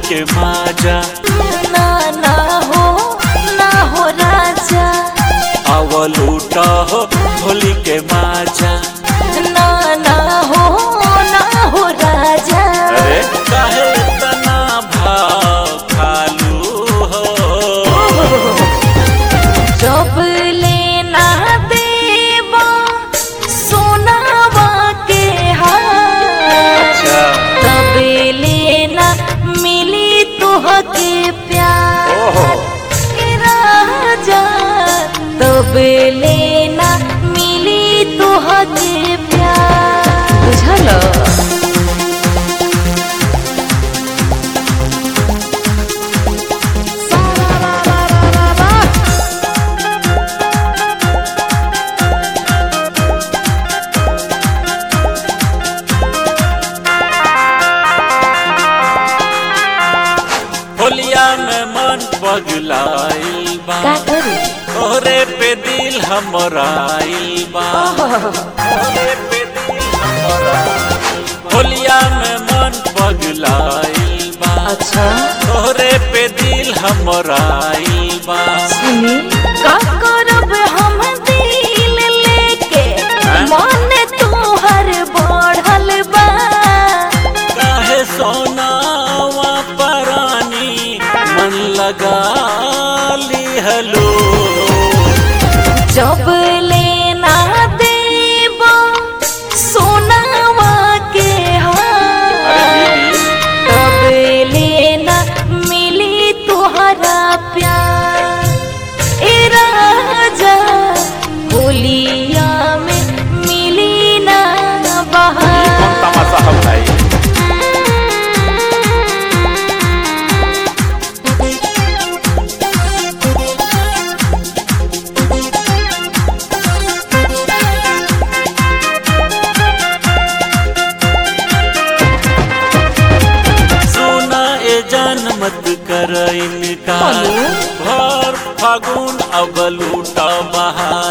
के माजा ना ना हो ना हो राजा अवल उठा हो होली के माजा ना ना हो ना हो राजा अरे काहे तना भाव खालू हो जब लेना देवा सोनावा के हाथ तब लेना मिली तुहके प्यार ओहो ए राजा तब लेना मिली तुहके प्यार बुझल होलिया में मन पगलाइल बा का करी तोरे पे दिल हमराइल बा तोरे पे दिल हमराइल बा। होलिया में मन पगलाइल बा अच्छा तोरे पे दिल हमराइल बा सुनी का करब हम दिल लेके मन तोहर बढ़ल बा काहे सोनावा परानी मन लगा लिहलो जब लेना देब सोनावा के हाथ तब लेना मिली तुहरा प्यार ए राजा होलिया में मिली ना बहार तमाशा हम भाई सुना ए जान मत कर इनकार बोलो। भर फागुन अब लूटा बहार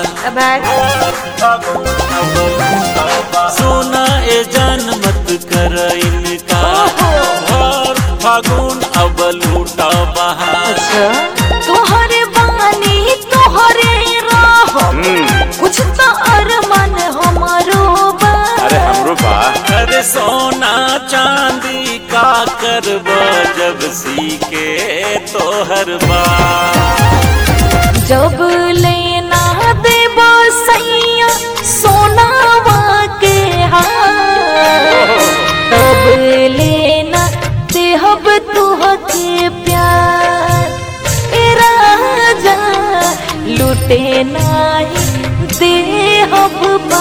सुना ए जान मत कर इनकार भर फागुन अब लूटा बहार तोहरे बानी तोहरे राह कुछ तो अरमान हमारो बा अरे हमरो बा अरे सोना चांदी का करब जब सीके तोहर बा जब लेना देब सैया सोनावा के हाथ तब लेना देहब तुहके प्यार ए राजा लुटे नाही देहब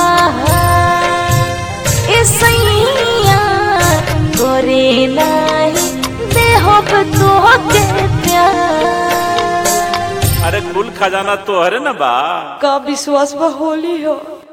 बाहर ए सैया करे नाही देहब तुहके प्यार अरे कुल खजाना तोहरे न बा का विश्वास होली हो